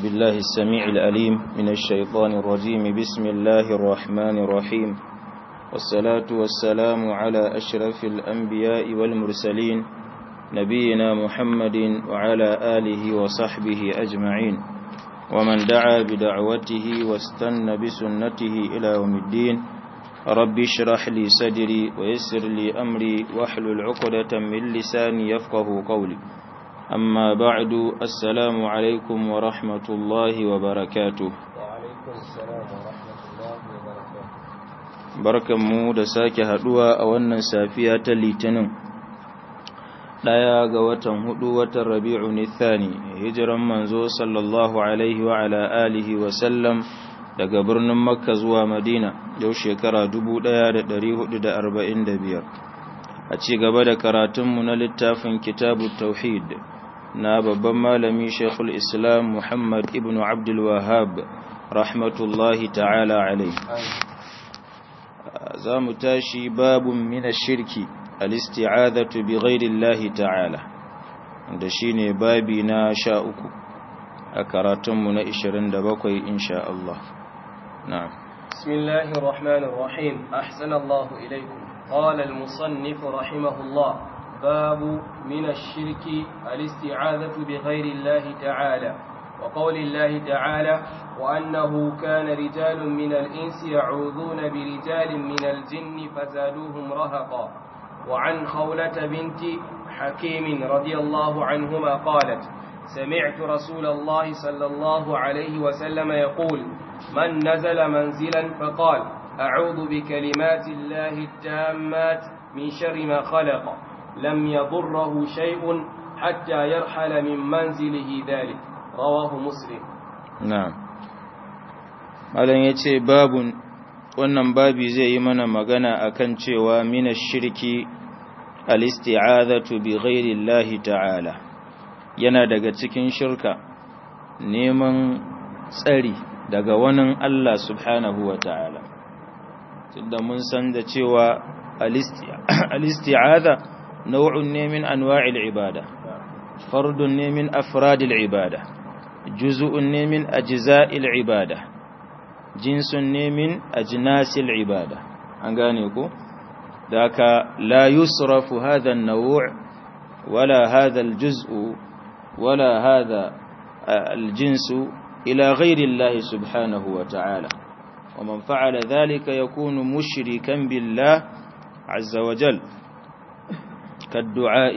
بالله السميع الأليم من الشيطان الرجيم بسم الله الرحمن الرحيم والصلاة والسلام على أشرف الأنبياء والمرسلين نبينا محمد وعلى آله وصحبه أجمعين ومن دعا بدعوته واستنى بسنته إلى يوم الدين رب اشرح لي صدري ويسر لي أمري واحلل عقدة من لساني يفقه قولي أما بعد السلام عليكم ورحمة الله وبركاته وعليكم السلام ورحمة الله وبركاته barkanmu da sake haduwa a wannan safiya ta litinin daya ga watan hudu watan rabi'u nithani hijiran manzo sallallahu alaihi wa ala alihi wa sallam daga birnin makka zuwa madina yau shekara 1445 a ci gaba da karatunmu na littafin kitabu tauhid na babban malami shekul islam muhammad ibn abdul wahab rahmatullahi ta'ala alaihi za mu tashi babun mina shirki alisti'adatu bi ghairillahi ta'ala da shine babi na sha uku a karatunmu na 27 insha Allah na'am بسم الله الرحمن الرحيم أحسن الله إليكم قال المصنف رحمه الله باب من الشرك الاستعاذة بغير الله تعالى وقول الله تعالى وأنه كان رجال من الإنس يعوذون برجال من الجن فزادوهم رهقا وعن خولة بنت حكيم رضي الله عنهما قالت سمعت رسول الله صلى الله عليه وسلم يقول من نزل منزلا فقال أعوذ بكلمات الله التامات من شر ما خلق لم يضره شيء حتى يرحل من منزله ذلك رواه مسلم na'am malam yace babun wannan babi zai yi mana magana akan cewa mina shirki al-isti'azatu bi ghairi Allah ta'ala yana daga cikin shirka neman tsari daga wani Allah subhanahu wa ta'ala tunda mun san da cewa al-isti'aza nau'un ne min anwa'il ibada fardun ne min afradil ibada juz'un ne min ajza'il ibada jinsun ne min ajnasil ibada an gane ko daka la yusrafu hadha an-naw' wala hadha al-juz'u wala hadha al-jinsu ila ghayri Allah subhanahu wa ta'ala ومن فعل ذلك يكون مشركا بالله عز وجل كالدعاء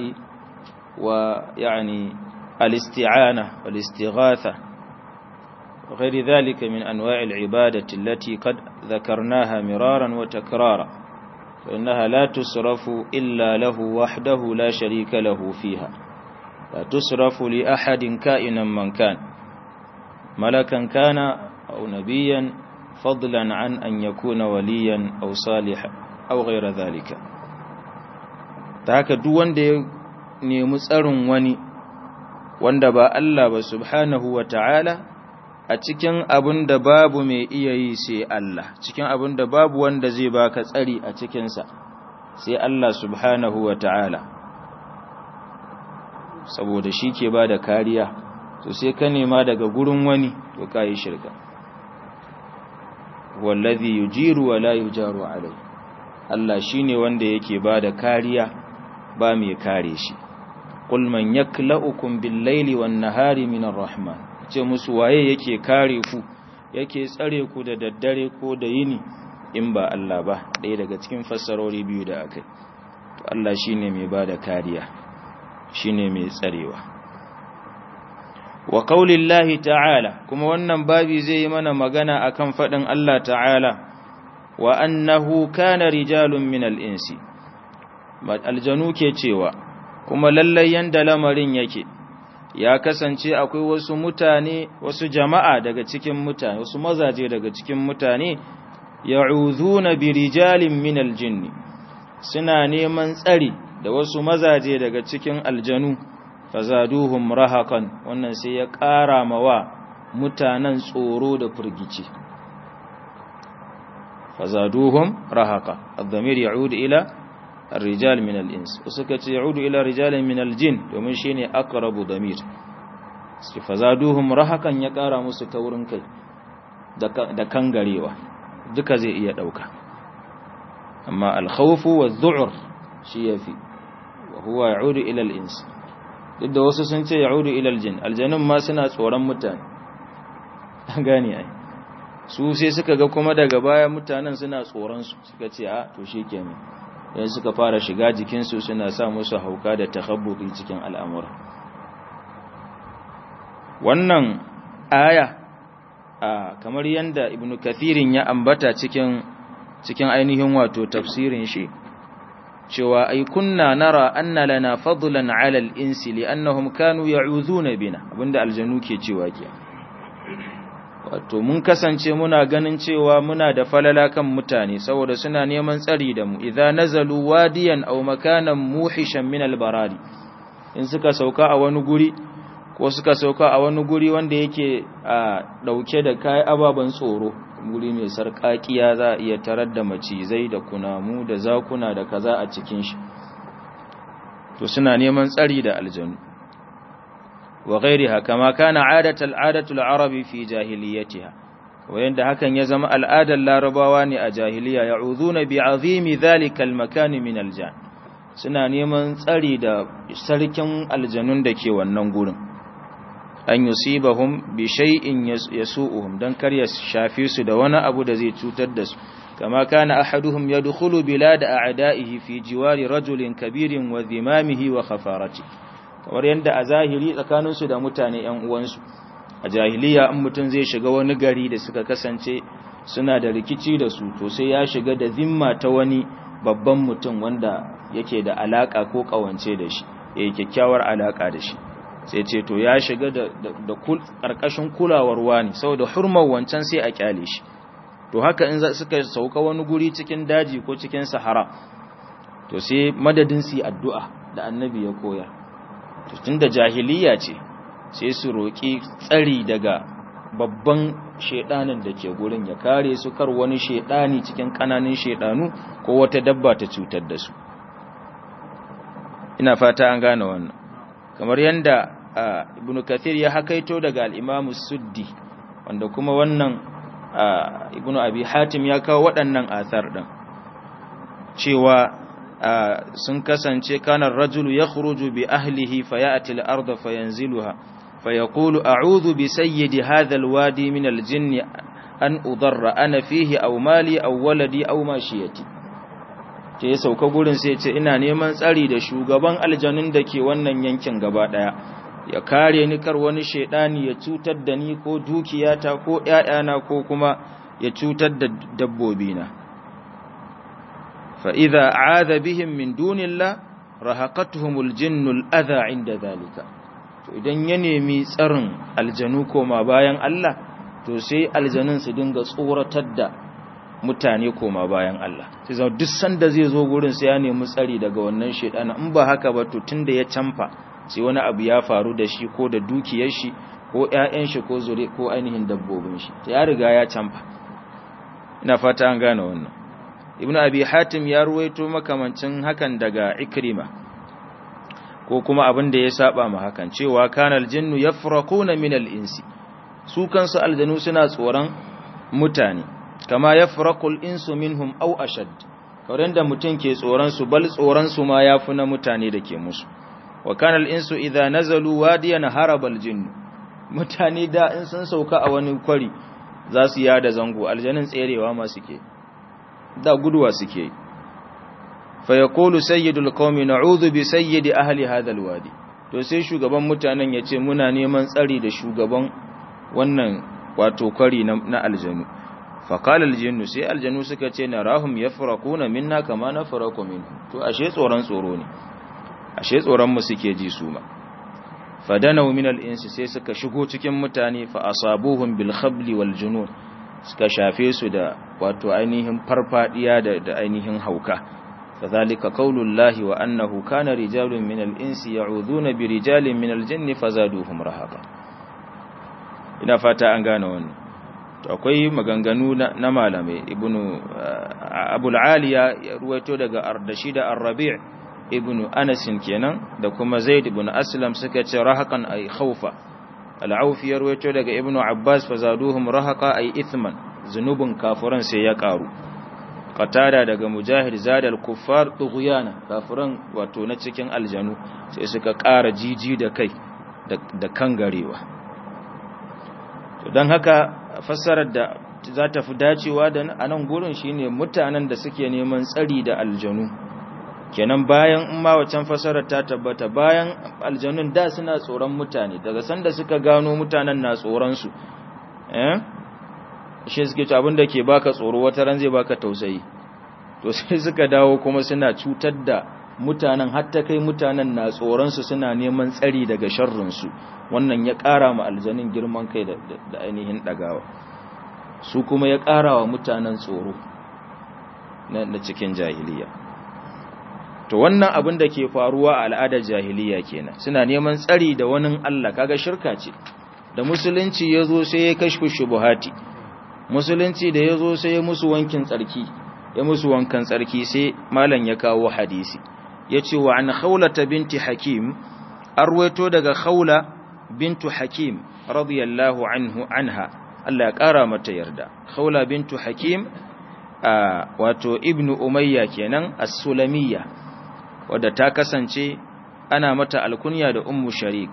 ويعني الاستعانة والاستغاثة وغير ذلك من أنواع العبادة التي قد ذكرناها مرارا وتكرارا فإنها لا تصرف إلا له وحده لا شريك له فيها لا تصرف لأحد كائنا من كان ملكا كان أو نبيا فضلا عن أن يكون وليا أو صالحا أو غير ذلك تهكا دوان دي نيمسأرون وني wanda ba Allah ba subhanahu wa ta'ala a cikin abin da babu mai iya yi sai Allah, cikin abin da babu wanda zai baka tsari a cikinsa sai Allah subhanahu wa ta'ala. Saboda shi ke ba da kariya, to sai ka nema daga gurin wani to ka yi shirka. Wallazi yujiru wa la yujaru alai. Allah shi ne wanda yake ba da kariya ba mai kare shi. qul man yaklaukum bil laili wan nahari minar rahman ce musu waye yake kare ku yake tsare ku da daddare ko da yini in ba Allah ba ɗaya daga cikin fassarori biyu da akai to Allah shine mai bada kariya shine mai tsarewa wa qaulillahi ta'ala kuma wannan babi zai yi mana magana akan fadin Allah ta'ala wa annahu kana rijalun minal insi aljanu ke cewa kuma lallai yanda lamarin yake ya kasance akwai wasu mutane wasu jama'a daga cikin mutane wasu mazaje daga cikin mutane ya'udhuna bi rijalin min aljinni suna neman tsari da wasu mazaje daga cikin aljanu fazaduhum rahakan wannan sai ya ƙara mawa mutanen tsoro da furgici fazaduhum rahaka ad-damir ya'udu ila الرجال من الإنس وسكت يعود إلى رجال من الجن ومن شيني أقرب ضمير su fazaduhum rahakan ya ƙara musu taurin kai da kangarewa duka zai iya ɗauka amma alkhawfu wa zu'ur shi ya fi wa huwa ya'udu ila al-ins duk da wasu sun ce ya'udu ila al-jin aljanun ma suna tsoron mutane an gane ai su sai suka ga kuma daga baya mutanen suna tsoron su suka ce a to shikenan yan suka fara shiga jikin su suna sa musu hauka da takhabbuti cikin al'amura wannan aya kamar yanda ibnu kathirin ya ambata cikin cikin ainihin wato tafsirin shi cewa ai kunna nara anna lana fadlan ala al-insi li'annahum kanu ya'udhuna bina abinda aljanu ke cewa ke wato mun kasance muna ganin cewa muna da falala kan mutane saboda suna neman tsari da mu idza nazalu wadiyan aw makanan muhishan min al-barari in suka sauka a wani guri ko suka sauka a wani guri wanda yake a dauke da kai ababan tsoro guri mai sarƙaƙiya za a iya tarar da macizai da kunamu da zakuna da kaza a cikin shi to suna neman tsari da aljanu wa ghairiha kama kana adatul adatul arabi fi jahiliyatiha wayanda hakan ya zama al'adar larabawa ne a jahiliya ya'udhuna bi azimi dhalika al-makan min aljan suna neman tsari da sarkin aljanun da ke wannan gurin an yusibahum bi shay'in yasu'uhum dan kar ya shafe su da wani abu da zai cutar da su kama kana ahaduhum yadkhulu bilad a'da'ihi fi jiwari rajulin kabirin wa dhimamihi wa khafarati kamar yanda a zahiri tsakanin su da mutane ƴan uwansu a jahiliya in mutun zai shiga wani gari da suka kasance suna da rikici da su to sai ya shiga da zimma ta wani babban mutum wanda yake da alaka ko kawance da shi yayi kyakkyawar alaka da shi sai ce to ya shiga da ƙarƙashin kulawar wani saboda hurmar wancan sai a kyale shi to haka in suka sauka wani guri cikin daji ko cikin sahara to sai madadin su addu'a da annabi ya koya to tunda jahiliya ce sai su roƙi tsari daga babban shedanin da ke gurin ya kare su kar wani shedani cikin ƙananan shedanu ko wata dabba ta cutar da su ina fata an gane wannan kamar yanda ibn kathir ya hakaito daga al-imam suddi wanda kuma wannan ibn abi hatim ya kawo waɗannan athar din cewa sun kasance kana rajulu yakhruju bi ahlihi fayati al-ard fayanziluha fayaqulu a'udhu bi sayyidi hadha al-wadi min al-jinn an udarra ana fihi aw mali aw waladi aw mashiyati ce ya sauka gurin sai ce ina neman tsari da shugaban aljanun da ke wannan yankin gaba daya ya kare ni kar wani shedani ya cutar da ni ko dukiyata ko ƴaƴana ko kuma ya cutar da dabbobina fa idza aadha bihim min dunillah rahaqatuhumul jinnul adha inda zalika to idan ya nemi tsarin aljanu koma bayan Allah to sai aljanun su dinga tsoratar da mutane koma bayan Allah sai zama duk sanda zai zo gurin sai ya nemi tsari daga wannan shedana in ba haka ba to tunda ya canfa sai wani abu ya faru da shi ko da dukiyar shi ko ƴaƴan shi ko zure ko ainihin dabbobin shi ya riga ya canfa ina fata an gane wannan ibnu abi hatim ya ruwaito makamancin hakan daga ikrima ko kuma abin da ya saba ma hakan cewa kanal jinnu yafraquna min al-insi su kansu aljanu suna tsoron mutane kama yafraqul insu minhum aw ashad kawai da mutum ke tsoron su bal tsoron su ma yafi na mutane da ke musu wa kana al-insu idha nazalu wadiyan haraba al-jinn mutane da in sun sauka a wani kwari za su yada zango aljanin tserewa ma suke da guduwa suke fa yaqulu sayyidul qaumi na'udhu bi sayyidi ahli hadha al-wadi to sai shugaban mutanen yace muna neman tsari da shugaban wannan wato kwari na aljanu faƙalar aljinnu sai aljanu suka ce na rahum ya furakuna minna kama na furaku minhu to ashe tsoron tsoro ne ashe tsoronmu suke ji su ma fadanau min al'insi sai suka shigo cikin mutane fa asabuhum bil khabli wal junun suka shafe su da wato ainihin farfadiya da, da ainihin hauka fadhalika qaulullahi wa annahu kana rijalun min al-insi ya'udhuna bi rijalin min al-jinni fazaduhum rahaqa ina fata an gane wannan to akwai maganganu na malamai ibnu abul aliya ya ruwaito daga ardashi da ar-rabi' ibnu anas kenan da kuma zaid ibn aslam suka ce rahakan ay khawfa al-aufi ya rawaito daga ibnu abbas fazaduhum rahaqa ay ithman zunubin kafiran sai ya karu qatada daga mujahid zadal kuffar tughyana kafiran wato na cikin aljanu sai suka ƙara jiji da kai da kangarewa to dan haka fassarar da za ta fi dacewa da anan gurin shine mutanen da suke neman tsari da aljanu kenan bayan in ma wacan fassarar ta tabbata bayan aljanun da suna tsoron mutane daga sanda suka gano mutanen na tsoron su eh shi suke ci abinda ke baka tsoro wata ran zai baka tausayi to sai suka dawo kuma suna cutar da mutanen hatta kai mutanen na tsoronsu suna neman tsari daga sharrinsu wannan ya ƙara ma aljanin girman kai da ainihin ɗagawa su kuma ya ƙara wa mutanen tsoro na cikin jahiliya to wannan abin da ke faruwa a al'adar jahiliya kenan suna neman tsari da wani Allah kaga shirka ce da musulunci ya zo sai ya kashfu shubuhati musulunci da ya zo sai ya musu wankin tsarki ya musu wankan tsarki sai malam ya kawo hadisi ya ce wa an khawlata binti hakim arwaito daga khawla bintu hakim radiyallahu anhu anha Allah ya kara mata yarda khawla bintu hakim wato ibnu umayya kenan as-sulamiyya wadda ta kasance ana mata alkunya da ummu sharik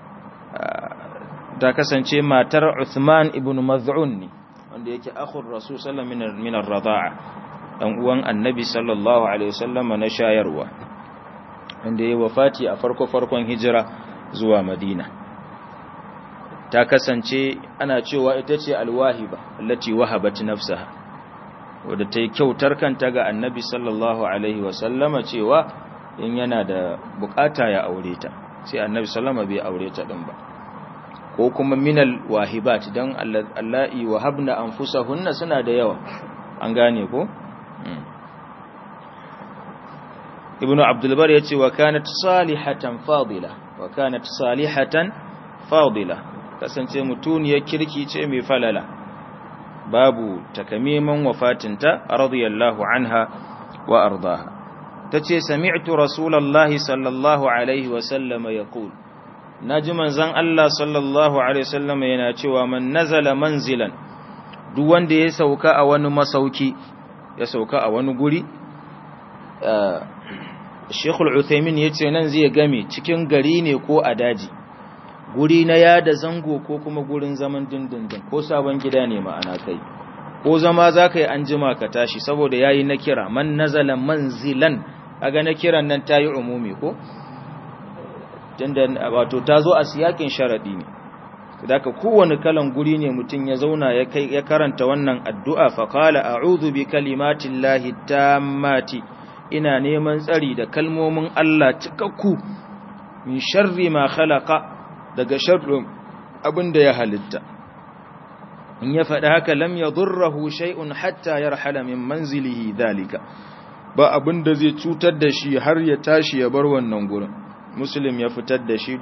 ta kasance matar Uthman ibn Maz'un ne wanda yake akhur rasul sallallahu alaihi wasallam min ar-radha'a dan uwan annabi sallallahu alaihi wasallam na shayarwa wanda yayi wafati a farko farkon hijira zuwa Madina ta kasance ana cewa ita ce alwahiba allati wahabat nafsaha wadda ta yi kyautar kanta ga annabi sallallahu alaihi wasallama cewa in yana da bukata ya aure ta sai annabi sallama bai aure ta din ba ko kuma minal wahibat dan allahi wahabna anfusahunna suna da yawa an gane ko ibnu abdul bar yace wa kanat salihatan fadila wa kanat salihatan fadila kasance mutuniyar kirki ce mai falala babu takamiman wafatinta radiyallahu anha wa ardaha tace sami'tu rasulullahi sallallahu alaihi wa sallama yaqul naji manzon Allah sallallahu alaihi wasallam yana cewa man nazala manzilan duk wanda ya sauka a wani masauki ya sauka a wani guri Sheikh Al-Uthaymeen yace nan zai game cikin gari ne ko a daji guri na yada zango ko kuma gurin zaman dindindin ko sabon gida ne ma'ana kai ko zama zaka yi anjima ka tashi saboda yayi na kira man nazala manzilan aga na kiran nan tayi umumi ko tunda wato tazo a siyakin sharadi ne daga kowane kalan guri ne mutum ya zauna ya kai ya karanta wannan addu'a fa qala a'udhu bi kalimatillahi tammati ina neman tsari da kalmomin Allah cikakku min sharri ma khalaqa daga sharrin abinda ya halitta in ya faɗi haka lam yadurruhu shay'un hatta yarhala min manzilihi dalika ba abinda zai cutar da shi har ya tashi ya bar wannan gurin muslim ya fitar da shi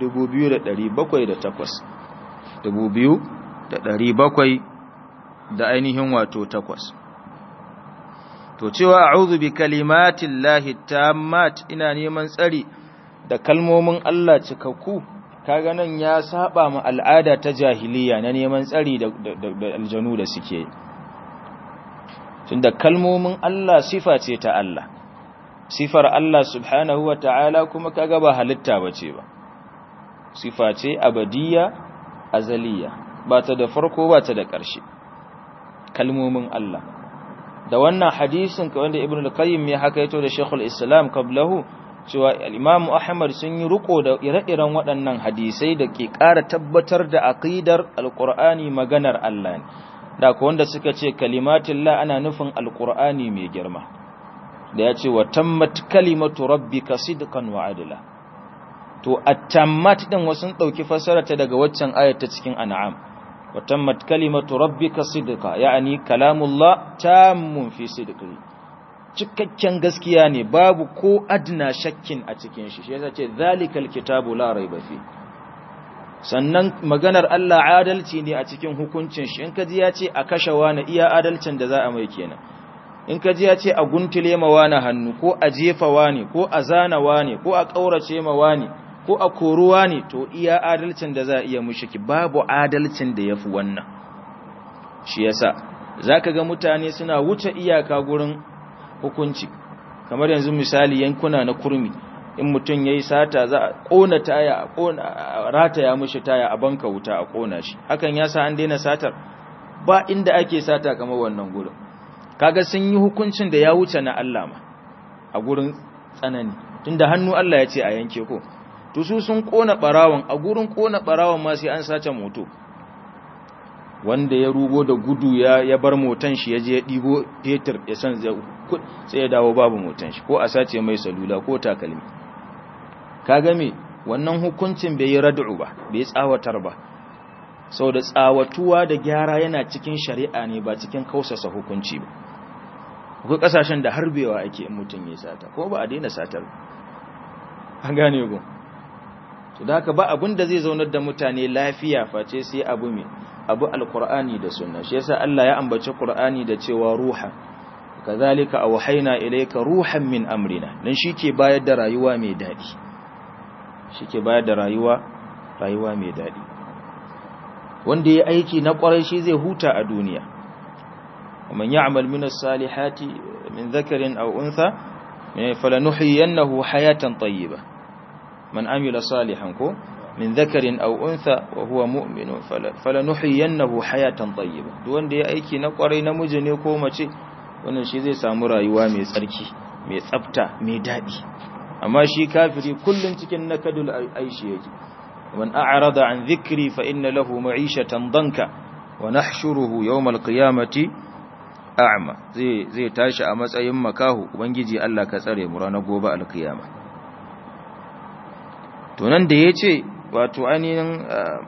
2708 2700 da ainihin wato takwas to cewa a'udhu bi kalimatillahi tammat ina neman tsari da kalmomin Allah cikakku kaga nan ya saba ma al'ada ta jahiliya na neman tsari da, aljanu da suke tunda kalmomin Allah sifa ce ta Allah sifar Allah subhanahu wa ta'ala kuma kaga ba halitta bace ba sifa ce abadiyya azaliya ba ta da farko ba ta da ƙarshe kalmomin Allah da wannan hadisin ka wanda ibn al-qayyim ya hakaito da shaykhul islam qablahu cewa al-imam ahmad sun yi riko da ire-iren waɗannan hadisai da ke ƙara tabbatar da aqidar al-qur'ani maganar Allah ne da ko wanda suka ce kalimatullah ana nufin al-qur'ani mai girma da ya ce wa tammat kalimatu rabbika sidqan wa adla to at-tammat din wasun dauki fasarata daga waccan ayat ta cikin an'am wa tammat kalimatu rabbika sidqa yani kalamullah tammun fi sidqi cikakken gaskiya ne babu ko adna shakkin a cikin shi shi yasa ce zalikal kitabu la raiba fi sannan maganar Allah adalci ne a cikin hukuncin shi in kaji ya ce a kashe wani iya adalcin da za a mai kenan in kaji ya ce a guntule ma wani hannu ko a jefa wani ko a zana wani ko a kaurace ma wani ko a koruwa ne to iya adalcin da za a iya mushiki babu adalcin da ya fi wannan shi yasa za ka ga mutane suna wuce iyaka gurin hukunci kamar yanzu misali yankuna na kurmi in mutum ya yi sata za a ƙona taya a rataya mushi taya a banka wuta a ƙona shi hakan ya sa an daina satar ba inda ake sata kamar wannan gurin kaga sun yi hukuncin da ya wuce na Allah ma a gurin tsanani tunda hannu Allah ya ce a yanke ko to su sun ƙona ɓarawon a gurin ƙona ɓarawon ma sai an sace moto wanda ya rugo da gudu ya ya bar motan shi ya je ya ɗibo fetur ya san sai ya dawo babu motan shi ko a sace mai salula ko takalmi kaga me wannan hukuncin bai yi rad'u ba bai tsawatar ba sau da tsawatuwa da gyara yana cikin shari'a ne ba cikin kausasa hukunci ba akwai kasashen da harbewa ake in mutum ya sata ko ba a daina satar an gane go to da haka ba abin da zai zaunar da mutane lafiya face sai abu mai abu alqur'ani da sunna shi yasa Allah ya ambaci qur'ani da cewa ruha kazalika awhayna ilayka ruhan min amrina dan shike bayar da rayuwa mai dadi shike bayar da rayuwa rayuwa mai dadi wanda ya aiki na kwarai shi zai huta a duniya ومن يعمل من الصالحات من ذكر أو أنثى فلنحيينه حياة طيبة من عمل صالحا من ذكر أو أنثى وهو مؤمن فلنحيينه حياة طيبة دون دي أيكي نقري نمجني كومتي wannan shi zai samu rayuwa mai tsarki mai tsafta mai daɗi amma shi kafiri kullum cikin nakadul aishi yake man a'rada an dhikri fa inna lahu ma'ishatan danka wa nahshuruhu yawmal qiyamati a'ma zai zai tashi a matsayin makahu ubangiji Allah ka tsare mu ranar gobe alkiyama to nan da yace wato ainihin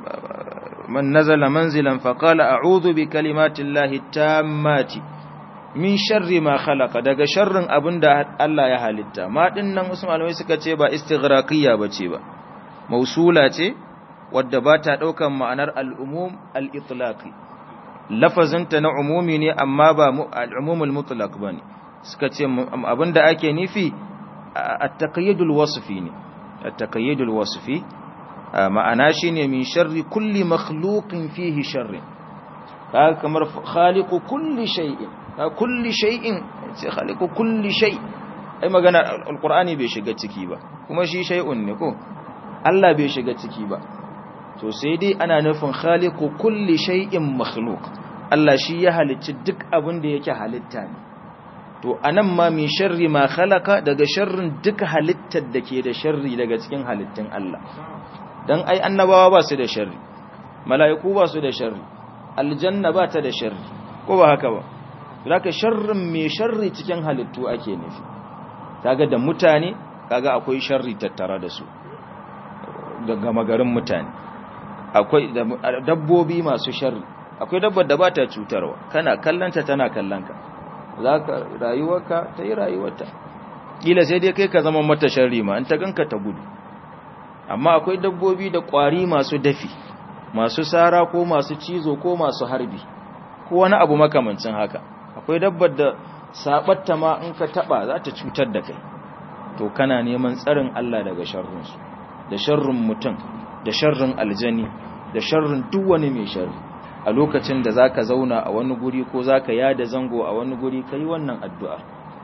man nazala manzilan fa qala a'udhu bi kalimati llahi tammati min sharri ma khalaqa daga sharrin abinda Allah ya halitta ma dinnan wasu malamai suka ce ba istighraqiyya bace ba mausula ce wadda ba ta daukan ma'anar al-umum al-itlaqi lafazinta na umumi ne amma ba al'umumul mutlaq ba ne suka ce abinda ake nufi a taqayyudul wasfi ne a taqayyudul wasfi ma'ana shine min sharri kulli makhluqin fihi sharri kaga kamar khaliqu kulli shay'in kulli shay'in sai khaliqu kulli shay ai magana alqur'ani bai shiga ciki ba kuma shi shay'un ne ko Allah bai shiga ciki ba to sai dai ana nufin khaliqu kulli shay'in makhluq Allah shi ya halicci duk abin da yake halitta ne to anan ma min sharri ma khalaqa daga sharrin duka halittar da ke da sharri daga cikin halittun Allah dan ai annabawa ba su da sharri mala'iku ba su da sharri aljanna ba ta da sharri ko ba haka ba zaka sharrin mai sharri cikin halittu ake nufi kaga da mutane kaga akwai sharri tattara da su daga magarin mutane akwai dabbobi masu sharri akwai dabbar da ba ta cutarwa kana kallanta tana kallanka za ka rayuwarka ta yi rayuwarta ƙila sai dai kai ka zama mata sharri ma in ta ganka ta gudu amma akwai dabbobi da ƙwari masu dafi masu sara ko masu cizo ko masu harbi ko wani abu makamancin haka akwai dabbar da sabatta ma in ka taba za ta cutar da kai to kana neman tsarin Allah daga sharrinsu da sharrin mutum da sharrin aljani da sharrin duk wani mai sharri a lokacin da zaka zauna a wani guri ko zaka yada zango a wani guri kai wannan addu'a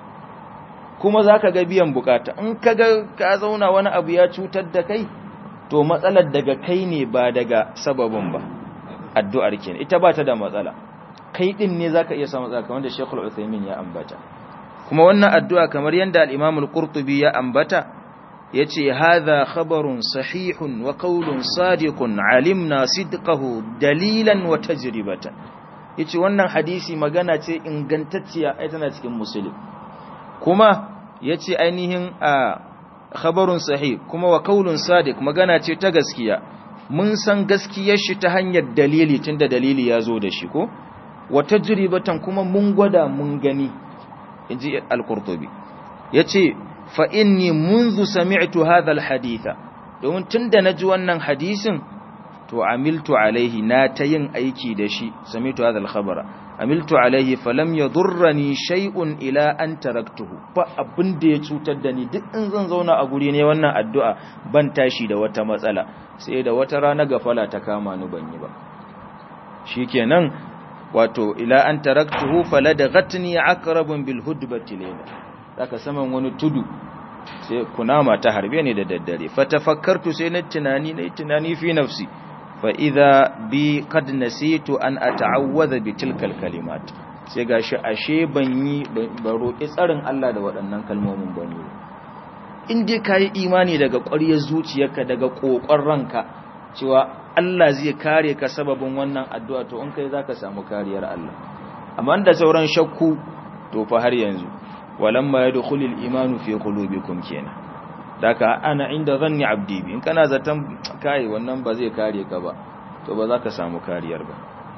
kuma zaka ga biyan bukata in kaga ka zauna wani abu ya cutar da kai to matsalar daga kai ne ba daga sababin ba addu'ar kenan ita ba ta da matsala kai din ne zaka iya samu matsala kamar da Sheikhul Uthaymeen ya ambata kuma wannan addu'a kamar yanda al-Imam al-Qurtubi ya ambata yace hadha khabarun sahihun wa qawlun sadiqun alimna sidqahu dalilan wa tajribatan yace wannan hadisi magana ce ingantacciya ai tana cikin muslim kuma yace ainihin a khabarun sahih kuma wa qawlun sadiq magana ce ta gaskiya mun san gaskiyar shi ta hanyar dalili tunda dalili ya zo da shi ko wa tajribatan kuma mun gwada mun gani inji al-qurtubi yace fa inni منذ sami'tu hadha al-haditha domin tunda naji wannan hadisin to amiltu alaihi na ta yin aiki da shi samitu hadha al-khabara amiltu alaihi falam yadurrani shay'un ila an taraktuhu ba abin da ya cutar da ni duk in zan zauna a guri ne wannan addu'a ban tashi da wata matsala sai da wata rana gafala ta kama ni ban yi ba shikenan wato ila an taraktuhu faladghatni aqrabun bil hudbati layla zaka saman wani tudu sai kunama ta harbe ni da daddare fatafakkartu sai na tunani na tunani fi nafsi fa idha bi qad nasitu an ata'awwadha bi tilkal kalimat sai gashi ashe ban yi ban roki tsarin Allah da waɗannan kalmomin ban yi in dai kai imani daga ƙwaryar zuciyarka daga kokon ranka cewa Allah zai kare ka sababin wannan addu'a to in kai zaka samu kariyar Allah amma da sauran shakku to fa har yanzu walamma yadkhulul imanu fi qulubikum kenan daka ana inda zanni abdi bi in kana zaton kai wannan ba zai kare ka ba to ba za ka samu kariyar ba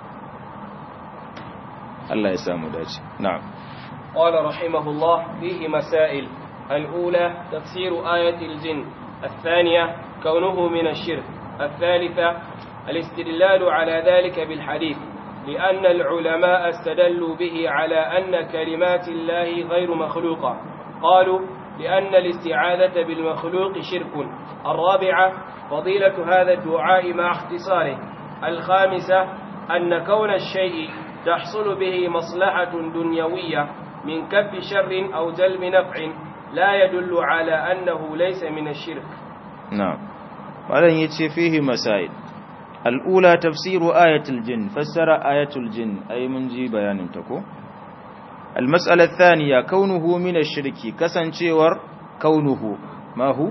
Allah ya samu dace na'am qala rahimahullah fihi masail al-ula tafsir ayat al-jinn الثانية كونه من الشرك الثالثة الاستدلال على ذلك بالحديث لأن العلماء استدلوا به على أن كلمات الله غير مخلوقة قالوا لأن الاستعاذة بالمخلوق شرك الرابعة فضيلة هذا الدعاء مع اختصاره الخامسة أن كون الشيء تحصل به مصلحة دنيوية من كف شر أو جلب نفع لا يدل على أنه ليس من الشرك نعم ولن يتشي فيه مسائل الأولى تفسير آية الجن فسر آية الجن أي منجي بيان تكو المسألة الثانية كونه من الشرك كسن شور كونه ما هو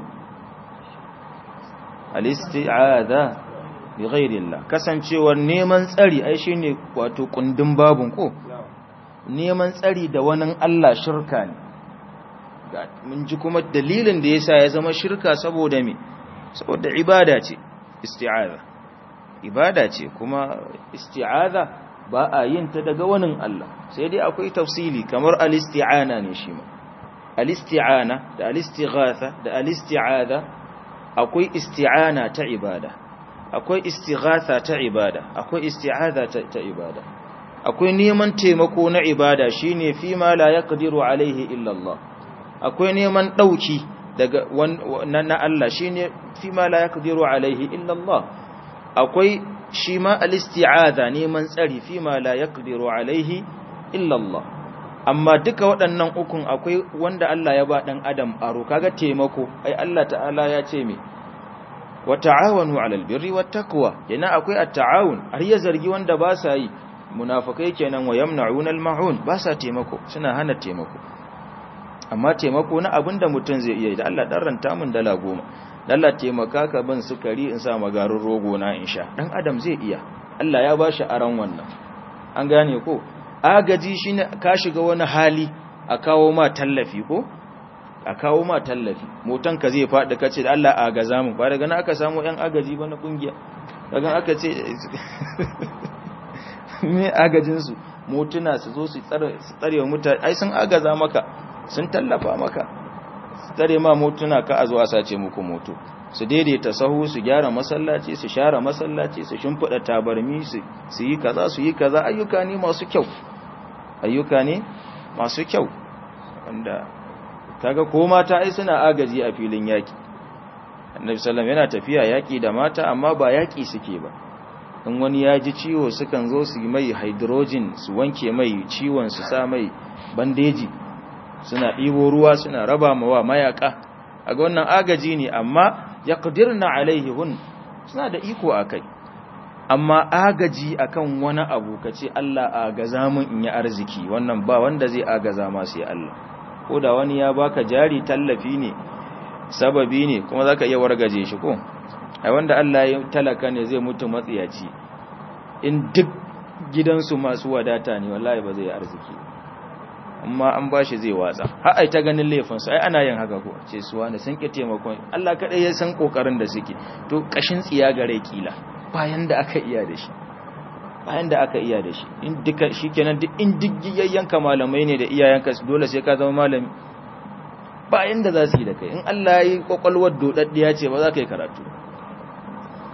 الاستعاذة بغير الله كسن شور نيمان تسري أي شيء واتو قندن بابن كو neman tsari da wani Allah shirka ne mun ji kuma dalilin da yasa ya zama shirka saboda me saboda ibada ce isti'aza ibada ce kuma isti'aza ba a yin ta daga wani Allah sai dai akwai tafsili kamar al-isti'ana ne shi ma al-isti'ana da al-istighatha da al-isti'aza akwai isti'ana ta ibada akwai istighatha ta ibada akwai isti'aza ta ibada akwai neman taimako na ibada shine fi ma la yaqdiru alaihi illa Allah akwai neman dauki daga na Allah shine fi ma la yaqdiru alaihi illa Allah akwai shi ma al-isti'adha neman tsari fi ma la yaqdiru alaihi illa Allah amma duka waɗannan ukun akwai wanda Allah ya ba dan adam aro kaga taimako ai Allah ta'ala ya ce me wa ta'awanu 'alal birri wat taqwa yana akwai at-ta'awun har ya zargi wanda ba sa yi munafikai kenan wa yamna'una al-ma'un ba sa taimako suna hana taimako amma taimako na abinda mutum zai iya da Allah dan ranta mun dala goma Allah taimaka ka ban sukari in sa magarin rogo na in sha dan adam zai iya Allah ya bashi aran wannan an gane ko agaji shine ka shiga wani hali a kawo ma tallafi ko a kawo ma tallafi motan ka zai faɗi kace da Allah agaza mu ba daga nan aka samu yan agaji ba na kungiya daga aka ce me agajin su motuna su zo su tsare su tsare wa mutane ai sun agaza maka sun tallafa maka su tsare ma motuna ka a zo a sace muku moto su daidaita sahu su gyara masallaci su share masallaci su shimfida tabarmi su yi kaza su yi kaza ayyuka ne masu kyau ayyuka ne masu kyau wanda kaga ko mata ai suna agaji a filin yaki annabi sallallahu yana tafiya yaki da mata amma ba yaki suke ba in wani ya ji ciwo sukan zo su yi mai hydrogen su wanke mai ciwon su sa mai bandeji suna ɗibo ruwa suna raba mawa mayaka a ga wannan agaji ne amma ya ƙudirna alaihi hun suna da iko a kai amma agaji akan wani abu ka ce Allah agaza mun in yi arziki wannan ba wanda zai agaza masu ya Allah ko da wani ya baka jari tallafi ne sababi ne kuma za ka iya wargaje shi ko ai wanda Allah ya talaka ne zai mutu matsiyaci in duk gidansu masu wadata ne wallahi ba zai arziki amma an bashi zai watsa har ai ta ganin laifinsu ai ana yin haka ko ce su wani sun ki taimakon Allah kadai ya san kokarin da suke to kashin tsiya gare kila bayan da aka iya da shi bayan da aka iya da shi in duka shikenan duk in diggiyayyanka malamai ne da iyayenka dole sai ka zama malami bayan da za su yi da kai in Allah ya yi kwakwalwar dodaddiya ce ba za ka yi karatu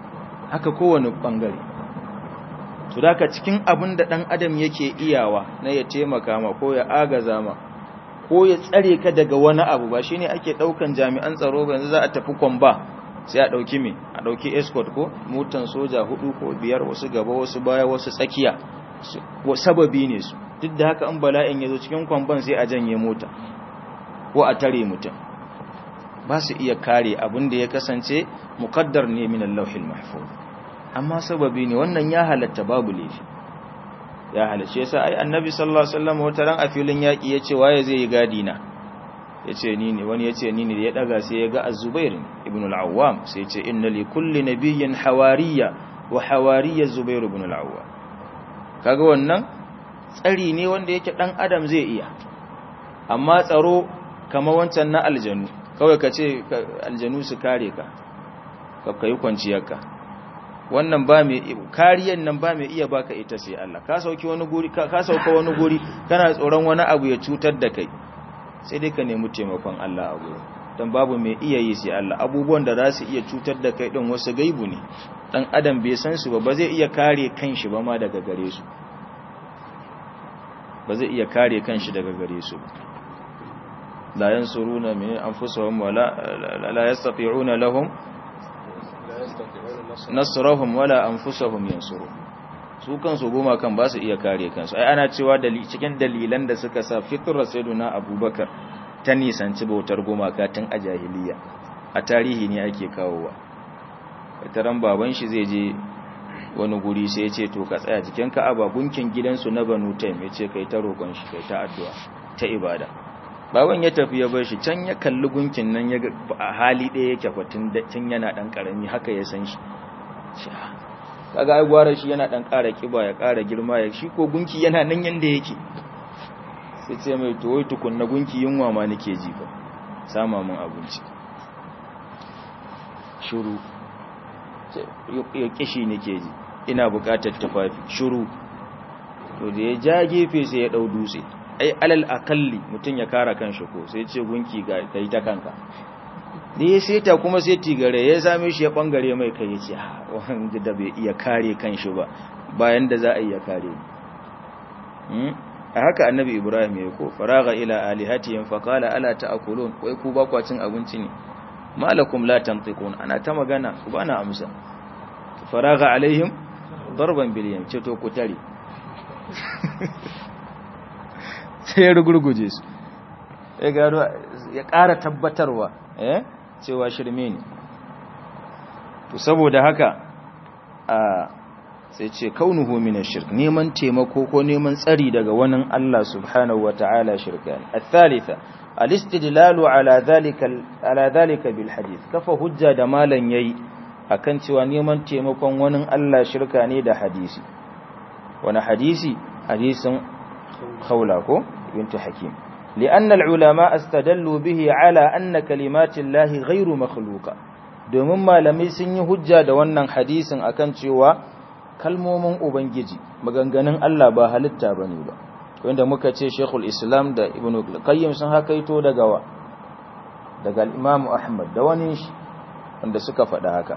haka kowane bangare to da cikin abin da dan adam yake iyawa na ya taimaka ma ko ya agaza ma ko ya tsare ka daga wani abu ba shine ake daukan jami'an tsaro ba yanzu za a tafi kwamba sai a dauki me a dauki escort ko motan soja hudu ko biyar wasu gaba wasu baya wasu tsakiya sababi ne su duk da haka in bala'in ya zo cikin kwamban sai a janye mota ko a tare mutum ba su iya kare abin da ya kasance muqaddar ne min al-lawhil mahfuz amma sababi ne wannan ya halatta babu laifi ya halatta yasa ai annabi sallallahu alaihi wasallam wata ran a filin yaki yace waye zai yi gadi na yace ni ne wani yace ni ne ya daga sai ya ga az-zubair ibn al-awwam sai yace inna li kulli nabiyyin hawariya wa hawariya zubair ibn al-awwam kaga wannan tsari ne wanda yake dan adam zai iya amma tsaro kamar wancan na aljanu kawai ka ce aljanu su kare ka ka kai kwanciyarka wannan ba mai kariyan nan ba mai iya baka ita sai Allah ka sauki wani guri ka sauka wani guri kana tsoron wani abu ya cutar da kai sai dai ka nemi taimakon Allah a gurin dan babu mai iya yi sai Allah abubuwan da za su iya cutar da kai din wasu gaibu ne dan adam bai san su ba ba zai iya kare kanshi ba ma daga gare su ba zai iya kare kanshi daga gare su la yansuruna min anfusihim wala la yastati'una lahum nasrahum wala anfusahum yansuru su kansu goma kan ba su iya kare kansu ai ana cewa cikin dalilan da suka sa fitrar sayyiduna abubakar ta nisanci bautar gumaka tun a jahiliya a tarihi ne ake kawowa taron baban shi zai je wani guri sai ya ce to ka tsaya cikin ka'aba gunkin gidansu na banu taim ya ce kai ta roƙon shi kai ta addu'a ta ibada baban ya tafi ya bar shi can ya kalli gunkin nan ya a hali ɗaya yake fatin tun yana ɗan ƙarami haka ya san shi kaga ai gwara shi yana ɗan ƙara kiba ya ƙara girma ya shi ko gunki yana nan yanda yake sai ce mai to wai tukunna gunki yunwa ma nake ji fa sama mun abinci shiru ya kishi nake ji ina buƙatar tufafi shiru to da ya ja gefe sai ya ɗau dutse ai alal akalli mutum ya kara kanshi ko sai ce gunki ga kai ta kanka da ya seta kuma sai tigare ya same shi ya bangare mai kai ya ce wanda da bai iya kare kanshi ba bayan da za a iya kare a haka annabi ibrahim ya ko faraga ila alihatihim fa qala ala ta'kulun wai ku ba kwacin abinci ne malakum la tantiqun ana ta magana ku bana amsa faraga alaihim darban bil yam ce to ku tare sai ya rugurguje su ya gano ya ƙara tabbatarwa eh cewa shirme ne to saboda haka a sai ce kaunuhu min shirk neman taimako ko neman tsari daga wani Allah subhanahu wata'ala shirka ne al-thalitha al-istidlalu ala dhalika ala dhalika bil hadith kafa hujja da malan yayi akan cewa neman taimakon wani Allah shirka ne da hadisi wani hadisi hadisin khawla ko بنت حكيم لأن العلماء استدلوا به على أن كلمات الله غير مخلوقة domin malamai sun yi hujja da wannan hadisin akan cewa kalmomin ubangiji maganganun Allah ba halitta bane ba wanda muka ce Sheikhul Islam da Ibn Qayyim sun hakaito daga wa daga Imam Ahmad da wani wanda suka faɗa haka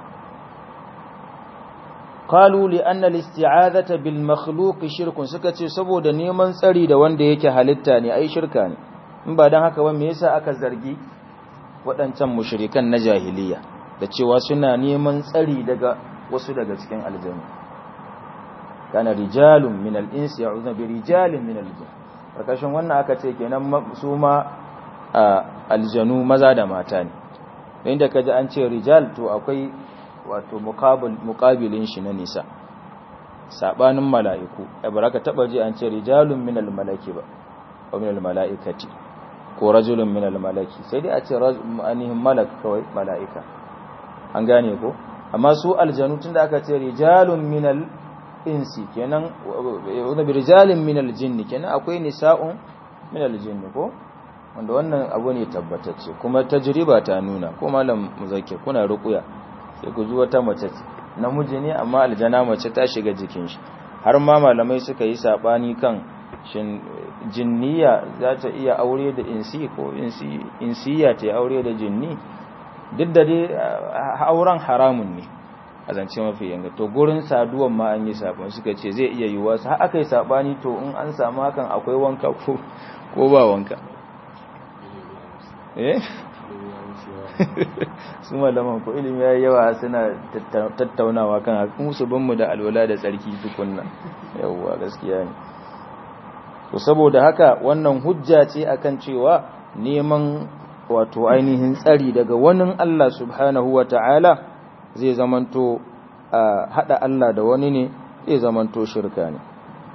qalu li anna al-isti'azata bil makhluq shirkun suka ce saboda neman tsari da wanda yake halitta ne ai shirka ne in ba dan haka ba me yasa aka zargi waɗancan mushrikan na jahiliya da cewa suna neman tsari daga wasu daga cikin aljanna kana rijalun min al-insi ya'udhu bi rijalin min al-jinn karkashin wannan aka ce kenan su ma aljanu maza da mata ne inda kaji an ce rijal to akwai wato muqabilin shi na nisa sabanin mala'iku ai baraka taba ji an ce rijalun minal malaki ba ko minal mala'ikati ko rajulun minal malaki sai dai a ce anihin malak kawai mala'ika an gane ko amma su aljanu tunda aka ce rijalun minal insi kenan wanda bi rijalin minal jinni kenan akwai nisa'un minal jinni ko wanda wannan abu ne tabbatacce kuma tajriba ta nuna ko malam muzakkir kuna ruqya sai ku ji wata mace namiji ne amma aljana mace ta shiga jikin shi har ma malamai suka yi sabani kan shin jinniya za ta iya aure da insi ko insi insiya ta aure da jinni duk da dai auren haramun ne a zance mafi yanga to gurin saduwan ma an yi sabon suka ce zai iya yiwuwa har aka yi sabani to in an samu hakan akwai wanka ko ko ba wanka eh su malaman ko ilimi ya yawa suna tattaunawa kan musu banmu da alwala da tsarki tukunna yawwa gaskiya ne to saboda haka wannan hujja ce akan cewa neman wato ainihin tsari daga wani Allah subhanahu wa ta'ala zai zamanto hada Allah da wani ne zai zamanto shirka ne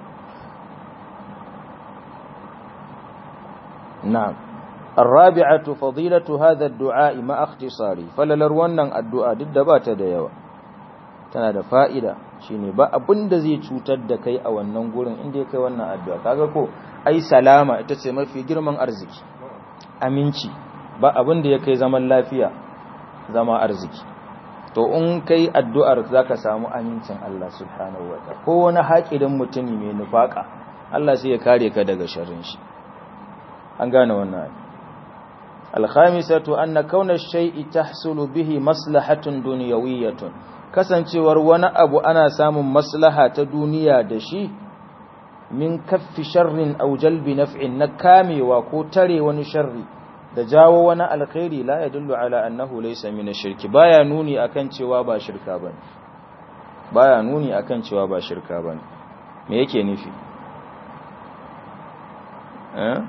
na'am الرابعة فضيلة هذا الدعاء مع اختصاري فللر wannan addu'a duk da bata da yawa tana da fa'ida shine ba abin da zai cutar da kai a wannan gurin inda kai wannan addu'a kaga ko ai salama ita ce mafi girman arziki aminci ba abin da ya kai zaman lafiya zama arziki to in kai addu'ar zaka samu amincin Allah subhanahu wataala ko wani haƙirin mutumi mai nufaka Allah sai ya kare ka daga sharrin shi an gane wannan الخامسة أن كون الشيء تحصل به مصلحة دنيوية kasancewar wani abu ana samun maslaha ta duniya da shi min kaffi sharrin aw jalbi naf'in na kamewa ko tare wani sharri da jawo wani alkhairi la yadullu ala annahu laysa min ash-shirki baya nuni akan cewa ba shirka bane baya nuni akan cewa ba shirka bane me yake nufi eh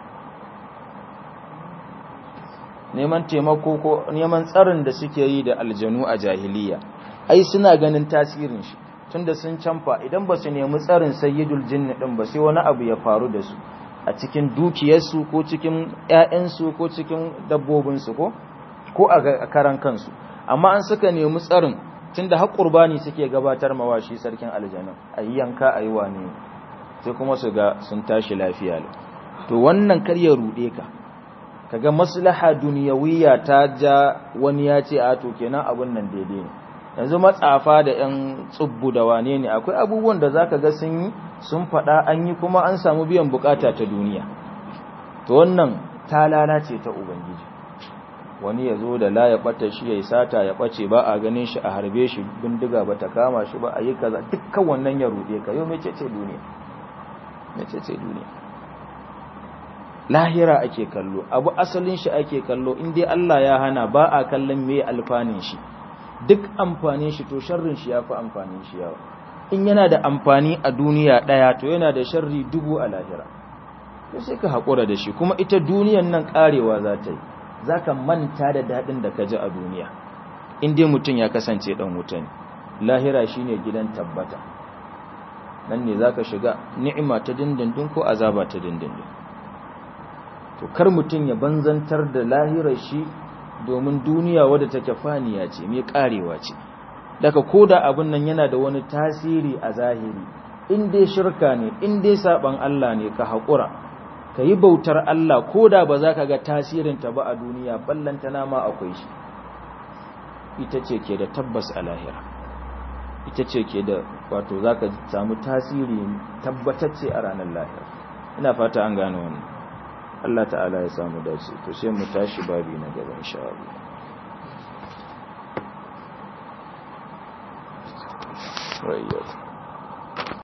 neman taimako ko neman tsarin da suke yi da aljanu a jahiliya ai suna ganin tasirin shi tunda sun canfa idan ba su nemi tsarin sayyidul jinni din ba sai wani abu ya faru da su a cikin dukiyarsu ko cikin ƴaƴansu ko cikin dabbobinsu ko ko a karan kansu amma an suka nemi tsarin tunda har qurbani suke gabatar mawa shi sarkin aljanna ayi yanka ayi wane sai kuma su ga sun tashi lafiya to wannan kar ya rude ka kaga maslaha duniyawiyya ta ja wani ya ce a to kenan abun nan daidai ne yanzu matsafa da yan tsubbu da wane ne akwai abubuwan da zaka ga sun yi sun faɗa an yi kuma an samu biyan bukata ta duniya to wannan ta lalace ta ubangiji wani ya zo da la ya ɓata shi ya yi sata ya ɓace ba a ganin shi a harbe shi bindiga ba ta kama shi ba a yi kaza dukkan wannan ya ruɗe ka yau mece ce duniya mece ce duniya lahira ake kallo abu asalin shi ake kallo in dai Allah ya hana ba a kallon me alfanin shi duk amfanin shi to sharrin shi yafi amfanin shi yawa in yana da amfani a duniya daya to yana da sharri dubu a lahira to sai ka hakura da shi kuma ita duniyan nan karewa za ta yi zaka manta da dadin da ka ji a duniya in dai mutum ya kasance dan wuta ne lahira shine gidan tabbata nan ne zaka shiga ni'ima ta dindindin ko azaba ta dindindin to kar mutum ya banzantar da lahirar shi domin duniya wadda take faniya ce mai karewa ce daga koda abin nan yana da wani tasiri a zahiri in dai shirka ne in dai saban Allah ne ka haƙura ka yi bautar Allah koda ba za ka ga tasirinta ba a duniya ballantana ma akwai shi ita ce ke da tabbas a lahira ita ce ke da wato za ka samu tasiri tabbatacce a ranar lahira ina fata an gane wannan Allah ta'ala ya samu dace to sai mu tashi babi na gaba insha Allah right